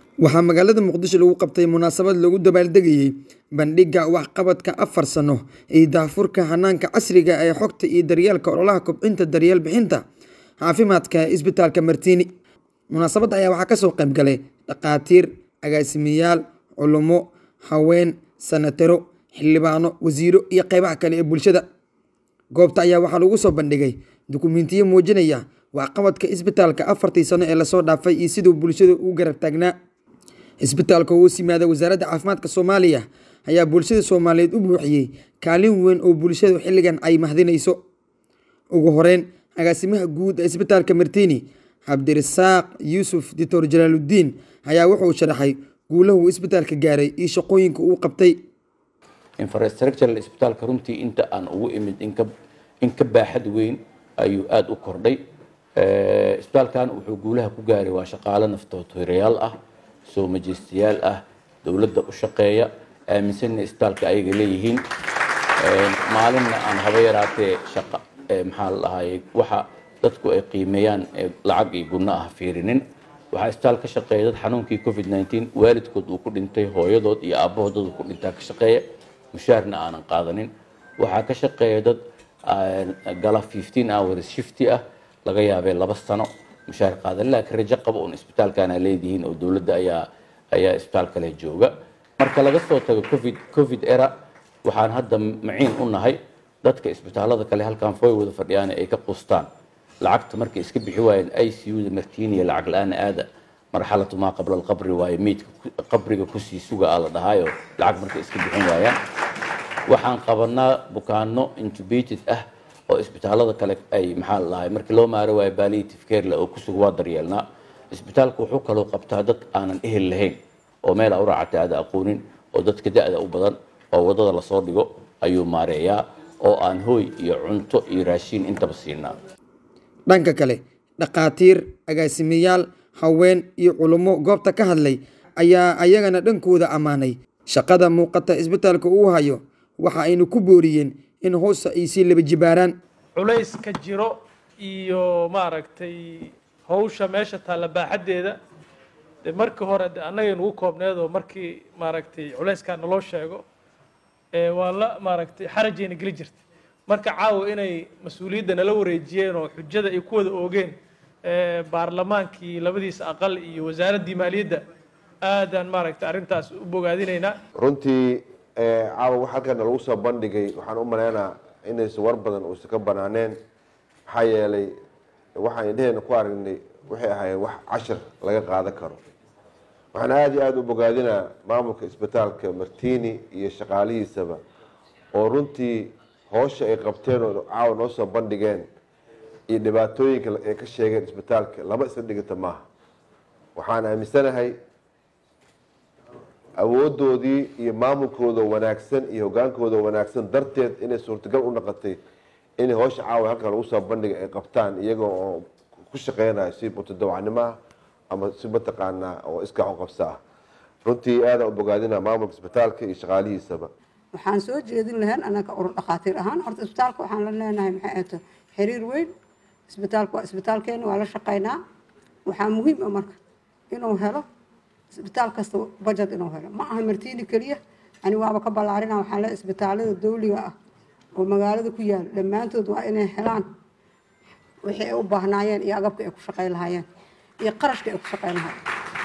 waxaa magaalada muqdisho lagu qabtay munaasabad lagu dabaaldegayey bandhigga waxqabadka afar sano iyo daahfurka hanaanka casriga ee xogta iyo daryeelka ololaha kobcinta daryeel bixinta caafimaadka ee isbitaalka martiini munaasabadda ayaa waxaa kasoo qayb galay dhakhaatiir agaasimayaal culummo haween sanataro xildhibaano wasiiro iyo qeybaha kale ee bulshada goobta ayaa waxaa lagu soo bandhigay dukumentiyo muujinaya waxqabadka isbitaalka afartii sano ee lasoo dhaafay iyo siduu bulshada u garab taagnaa isbitaalka hoos yimaada wasaaradda caafimaadka soomaaliya ayaa bulshada soomaaliyeed u buuxiyey kaalin weyn oo bulshadu xilligan ay mahdinayso ugu horeyn agaasimaha guud ee isbitaalka martiini cabdirasaaq yuusuf dictor jalaaludiin ayaa wuxuu sharaxay guulaha uu isbitaalka gaaray iyo shaqooyinka uu qabtay infrastructural isbitaalka runtii inta aan ugu imid in ka baaxad weyn ayuu aada u kordhay isbitaalkan wuxuu guulaha ku gaaray waa shaqaale naftootoirayaal ah soo majeystayaal ah dowladda u shaqeeya aaminsanna isbitaalka ayaga leeyihiin maalinna aan haba yaraatee shaqa maxaa la dhahaye waxa dadku ay qiimeeyaan lacag iyo gunno ah fiirinin waxaa isbitaal ka shaqeeya dad xanuunkii covid nneteen waalidkood uu ku dhintay hooyadood iyo aabbahood dad uu ku dhintaa ka shaqeeya mushaarna aanan qaadanin waxaa ka shaqeeya dad gala fifteen hours shifty ah laga yaabee laba sano mushaar qaadan laakiin rajo qaba uun isbitaalkana leedihiin oo dowladda ayaa ayaa isbitaal kale jooga marka laga soo tago covid covid era waxaan hadda maciin u nahay dadka isbitaalada kale halkan fooy wada fadhiyaan ay ka qustaan lacagta markay iska bixi waayeen i c u da martiiniya lacag la-aan aada marxalatu maa qabla alqabri waaye meydka qabriga kusii suga a la dhahaayo lacag markay iska bixin waayaan waxaan qabanaa bukaano intubated ah oo isbitaalada kale ay maxaa la dhahay markii loo maaro waayo palliative care le oo kusuga waa daryeelnaa isbitaalku wuxuu kaloo qabtaa dad aanan ehel lahayn oo meel a u raacatay aada aqoonin oo dadka da-da u badan oo waddada lasoo dhigo ayuu maareeyaa oo aan hooy iyo cunto iyo raashiin intaba siinaa dhanka kale dhakhaatiir agaasimayaal haween iyo culummo goobta ka hadlay ayaa ayagana dhankooda ammaanay shaqada muuqata isbitaalka uu hayo waxa aynu ku booriyeen in hoosta ay sii laba jibaaraan culayska jiro iyo maaragtay hawsha meesha taalla baaxaddeeda de markii hore de annagay nugu koobneed oo markii maaragtay culayskaa naloo sheego waa la maaragtay xarajayna geli jirtay marka caawa inay mas-uuliyadda nala wareejiyeen oo xujada ay ku wada oogeen baarlamaankii labadiisa aqal iyo wasaaraddii maaliyadda aadaan maaragtay arrintaas u bogaadinaynaa runtii caawa wax halkan lagu soo bandhigay waxaan u maleynaa inaysan war badan uusan ka banaaneen maxaa yeelay waxaan indheheena ku aragnay waxay ahaayeen wax cashir laga qaadan karo waxaan aada iyo aada u bogaadinaa maamulka isbitaalka martini iyo shaqaalihiisaba oo runtii hoosha ay qabteen oo caawa noo soo bandhigeen iyo dhibaatooyinka ay ka sheegeen isbitaalka lama isla dhiganta maaha waxaan aaminsanahay awoodoodii iyo maamulkooda wanaagsan iyo hogaankooda wanaagsan darteed inay suurtagal u noqotay inay hoosha caawa halkan lagu soo bandhiga ay qabtaan iyaga oo ku shaqeynayo si mutadawacnimaah ama si mataqaanaa oo iskaaxu qabso ah runtii aadaan u bogaadinaa maamulka isbitaalka iyo shaqaalihiisaba waxaan soo jeedin lahayn anaka urur dhakhaatiir ahaan horta isbitaalka waxaan la leenahay maxay ahto xiriir weyn isbitaalka waa isbitaalkeena waa la shaqeynaa waxaa muhiim ah marka inuu helo isbitaal kasta budget inuu helo ma aha martiini keliya ani waaba ka ballaarina waxaan leeyahay isbitaalada dawliga ah oo magaalada ku yaala dhammaantood waa inay helaan wixii ay u baahnaayeen iyo agabka ay ku shaqeyn lahaayeen iyo qarashka ay ku shaqeyn lahaayeen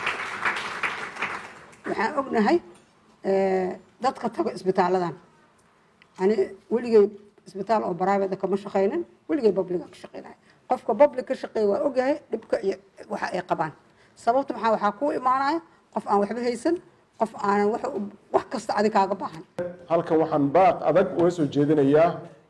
waxaan ognahay dadka tago isbitaaladan ani weligay isbitaal oo private kama shaqeynin weligay publica ka shaqeynaya qofka public ka shaqeeya waa ogyahay dhibka iyo waxa ay qabaan sababta maxaa waxaa kuu imaanaya qof aan waxba haysan qof aanan wax kasta adi kaaga baahan halkan waxaan baaq adag uga soo jeedinayaa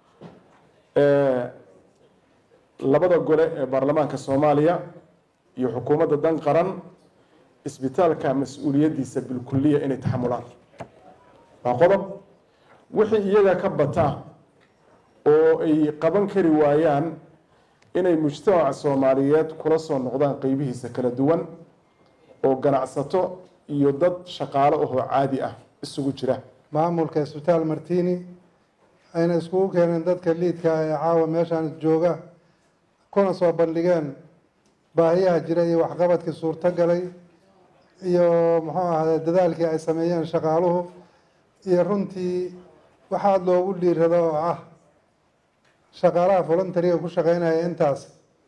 labada gole ee baarlamaanka soomaaliya iyo xukuumadda dan qaran isbitaalka mas-uuliyaddiisa bilkuliya inay taxamulaan waa qodob wixii iyaga ka bata oo ay qaban kari waayaan inay mujtamaca soomaaliyeed kula soo noqdaan qeybihiisa kala duwan oo ganacsato iyo dad shaqaalo ahoo caadi ah isugu jira maamulka isbitaal martini ayna iskugu keeneen dadka liidka ee caawa meeshaan jooga kuna soo bandhigeen baahiyaha jira iyo waxqabadkii suurto galay iyo muxuu ahaaye dadaalkii ay sameeyeen shaqaaluhu iyo runtii waxaad loogu dhiirado oo ah shaqaalaha voluntariga ku shaqeynaya intaas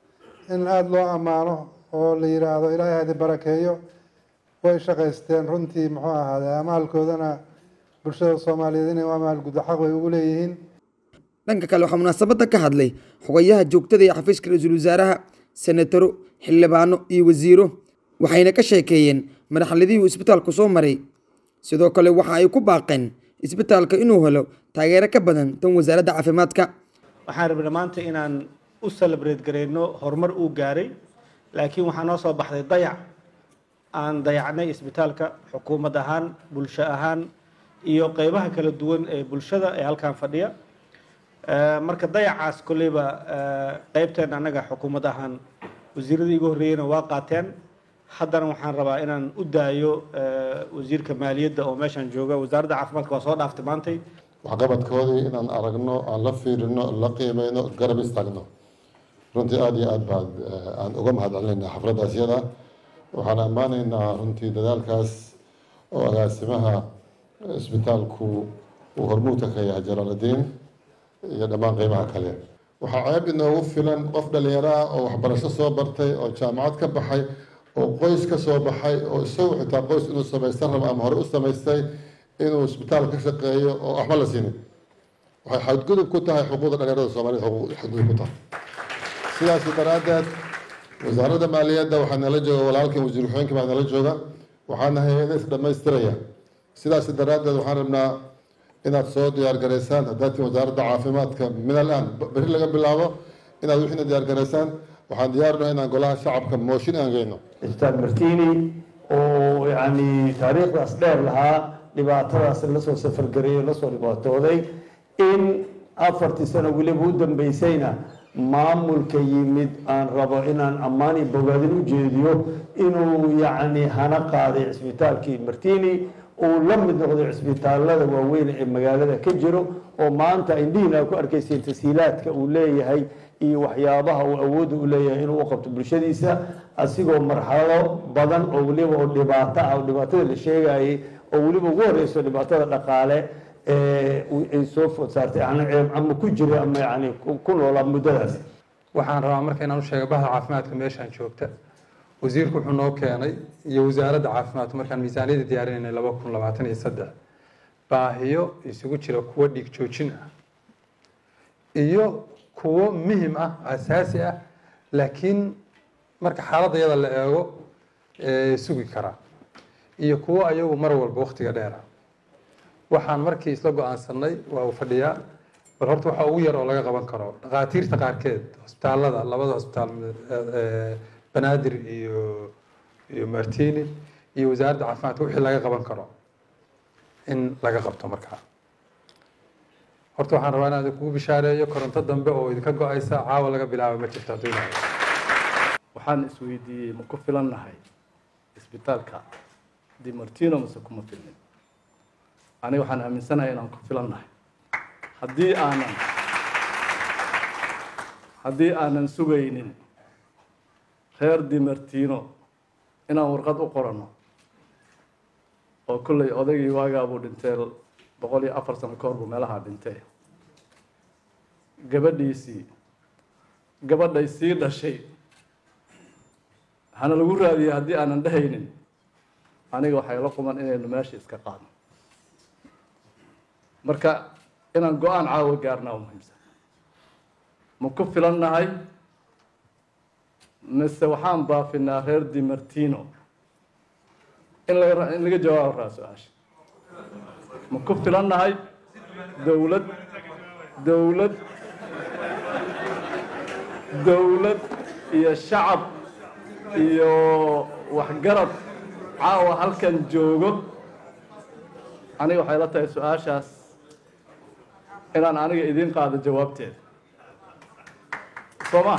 in aada loo ammaano oo la yidhaahdo ilaahay hadi barakeeyo way shaqaysteen runtii muxuu ahaaye amaalkoodana bulshada soomaaliyeed inay u amaal guddo xaq bay ugu leeyihiin dhanka kale waxaa munaasabadda ka hadlay xogayaha joogtada ee xafiiska ra-iisul wasaaraha senataro xildhibaano iyo wasiiro waxayna ka sheekeeyeen madaxladihii uu isbitaalku soo maray sidoo kale waxa ay ku baaqeen isbitaalka inuu helo taageero ka badan tan wasaaradda caafimaadka waxaan rabnay maanta inaan u celebrate gareyno horumar uu gaaray laakiin waxaa noo soo baxday dayac aan dayacnay isbitaalka xukuumad ahaan bulsho ahaan iyo qeybaha kala duwan ee bulshada ee halkan fadhiya marka dayacaas kolleyba qeybteen annaga xukuumad ahaan wasiiradii igu horreeyeyna waa qaateen haddana waxaan rabaa inaan u daayo wasiirka maaliyadda oo meeshaan jooga wasaaradda caafimaadka waa soo dhaaftay maantay waxqabadkoodii inaan aragno aan la fiirino la qiimeyno garab istaagno runtii aada iyo aad baad aan uga mahadcelinaynaa xafladdaas yada waxaan ammaanaynaa runtii dadaalkaas oo agaasimaha isbitaalku uu hormuudka ka yahay jalaaludiin iyo dhammaan qeybaha kale waxaa ceeb inoogu filan qof dhalinyaro ah oo waxbarasho soo bartay oo jaamacad ka baxay oo qoys ka soo baxay oo isagu xitaa qoys inuu samaysan rabo ama hore u samaystay inuu isbitaal ka shaqeeyo oo waxba la siinin waxay xadgudub ku tahay xuquuqda dhalinyarada soomaaliyed xadgudub ku tahay sidaas daraaddeed wasaaradda maaliyadda waxaa nala jooga walaalkan wasiir waxooyinka baa nala jooga waxaana hay-ada is dhammaystiraya sidaas daraaddeed waxaan rabnaa inaad soo diyaar garaysaan haddaad tihin wasaaradda caafimaadka min alaan beri laga bilaabo inaad wixiina diyaar garaysaan waxaan diyaarino inaan golaha shacabka mooshin aan geyno ustaad martini oo yacni taariikhdaas dheer lahaa dhibaatadaas lasoo safargareeyey lasoo dhibaatooday in afartii sano weliba u dambeysayna maamulka yimid aan rabo inaan ammaan iyo bogaadin u jeediyo inuu yacni hana qaaday cisbitaalkii martini uu la mid noqday cisbitaalada waaweyn ee magaalada ka jiro oo maanta indhihiina ku arkayseen tasiilaadka uu leeyahay iyo waxyaabaha uu awoodda u leeyahay inuu u qabto bulshadiisa asigoo marxalado badan oo weliba oo dhibaato ah oo dhibaatada la sheegayay oo weliba ugu horeyso dhibaatada dhaqaale ay soo food saartay ama ku jira ama yani ku noolaa muddadaas waxaan rabaa marka inaan u sheega bahda caafimaadka meeshaan joogta wasiirku wuxuu noo keenay iyo wasaaradda caafimaadku markaan miisaaniyadda diyaarinaynay laba kun labaatan iyo saddex baahiyo isugu jira kuwo dhiig joojin ah iyo kuwo muhim ah asaasi ah laakiin marka xaaladda yada la eego sugi karaa iyo kuwo ayagu mar walba waktiga dheera waxaan markii isla go-aansanay waa uu fadhiyaa bal horta waxaa ugu yar oo laga qaban karo dhakhaatiirta qaarkeed hosbitaalada labada hosbitaal banaadir iyo iyo martini iyo wasaaradda caafimaadka wixii laga qaban karo in laga qabto markaa horta waxaan rabaa inaan idinkugu bishaareeyo koronto dambe oo idinka go-aysa caawa laga bilaabo ma jirto hadduu ilahay waxaan isweydiiyey ma ku filan nahay isbitaalka di martino mase kuma filmin aniga waxaan aaminsanahay inaan ku filan nahay haddii aanan haddii aanan sugaynin reer di martino inaan warqad u qoranno oo kolley odaygii waagaabuu dhintee boqol iyo afar sano ka hor buu meelahaa dhintee gabadhiisii gabadhay sii dhashay hana lagu raadiyey haddii aanan dhehaynin aniga waxay la quman inaynu meesha iska qaadno marka inaan go-aan caawa gaarnaa u muhiimsan ma ku filan nahay mise waxaan baafinaa reer di martino in laga in laga jawaabo raa su-aasha ma ku filan nahay dowlad dowlad dowlad iyo shacab iyo waxgarad caawa halkan joogo aniga waxay la tahay su-aashaas inaan aniga idiin qaado jawaabteeda soo ma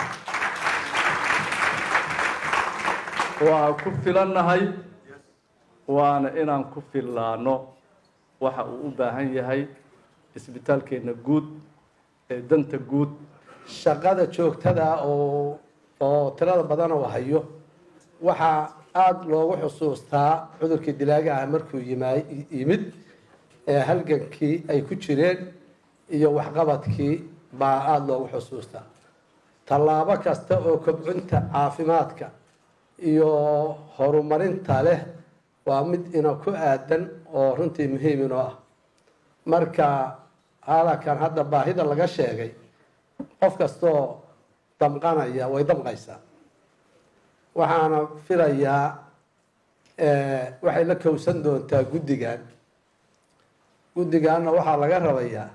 waa ku filannahay waana inaan ku fillaano waxa uu u baahan yahay isbitaalkeenna guud ee danta guud shaqada joogtada oo oo tirada badan oo hayo waxaa aada loogu xusuustaa cudurkii dilaaga ah markuu yima- yimid ee halgankii ay ku jireen iyo waxqabadkii baa aada loogu xusuustaa tallaabo kasta oo kobcinta caafimaadka iyo horumarinta leh waa mid ina ku aadan oo runtii muhiim inoo ah marka halakan hadda baahida laga sheegay qof kastoo damqanaya way damqaysaa waxaana filayaa waxay la kowsan doontaa guddigan guddiganna waxaa laga rabayaa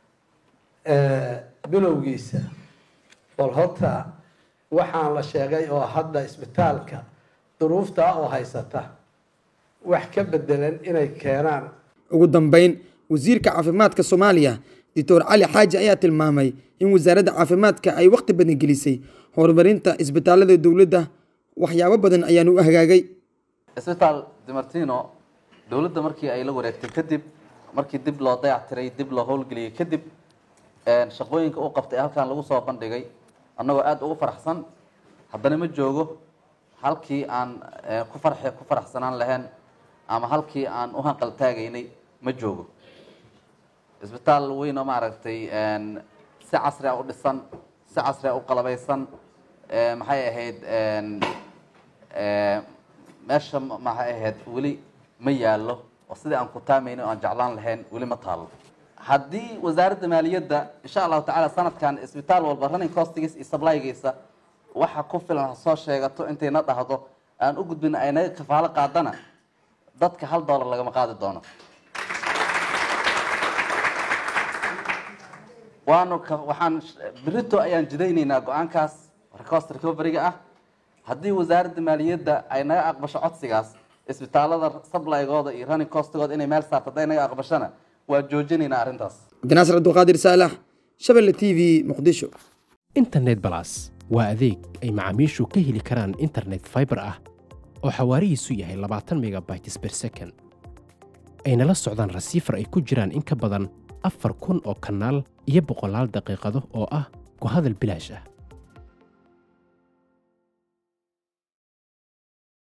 bilowgiisa bal horta waxaan la sheegay oo hadda isbitaalka duruuftaa oo haysata wax ka bedelan inay keenaan ugu dambeyn wasiirka caafimaadka soomaaliya doctor cali xaaji ayaa tilmaamay in wasaaradda caafimaadka ay waqti badan gelisay horumarinta isbitaalada dowladda waxyaabo badan ayaan u hagaagay isbitaal dimartino dowladda markii ay la wareegtay kadib markii dib loo dayactiray dib loo howlgeliyey kadib shaqooyinka uu qabtay halkan lagu soo bandhigay annagoo aada ugu faraxsan haddana ma joogo halkii aan ku farx ku faraxsanaan lahayn ama halkii aan u hanqal taagaynay ma joogo isbitaal weyn oo maaragtay si casri a u dhisan si casri a u qalabaysan maxay ahayd meesha maxay ahayd weli ma yaallo oo sidii aan ku taamayna o aan jeclaan lahayn weli ma taalo haddii wasaaradda maaliyadda insha allahu tacala sanadkan isbitaal walba running costigiisa iyo supplygiisa waxa ku filan ha soo sheegato intayna dhahdo aan u gudbin ay naga kafaalo qaadana dadka hal dollar lagama qaadi doono waanu waxaan berito ayaan jidaynaynaa go-aankaas recost recoveryga ah haddii wasaaradda maaliyadda ay naga aqbasho codsigaas isbitaalada sublygooda iyo running costigooda inay meel saarto hadday naga aqbashona waa joojinaynaa arrintaas cabdinaasir abdulqaadir saalax shabelle t v muqdisho internet balas waa adeeg ay macaamiishu ka heli karaan internet fiber ah oo xawaarihiisu yahay labaatan megabytes per second ayna la socdaan rasiifar ay ku jiraan in ka badan afar kun oo kanaal iyo boqolaal daqiiqado oo ah ku hadal bilaash ah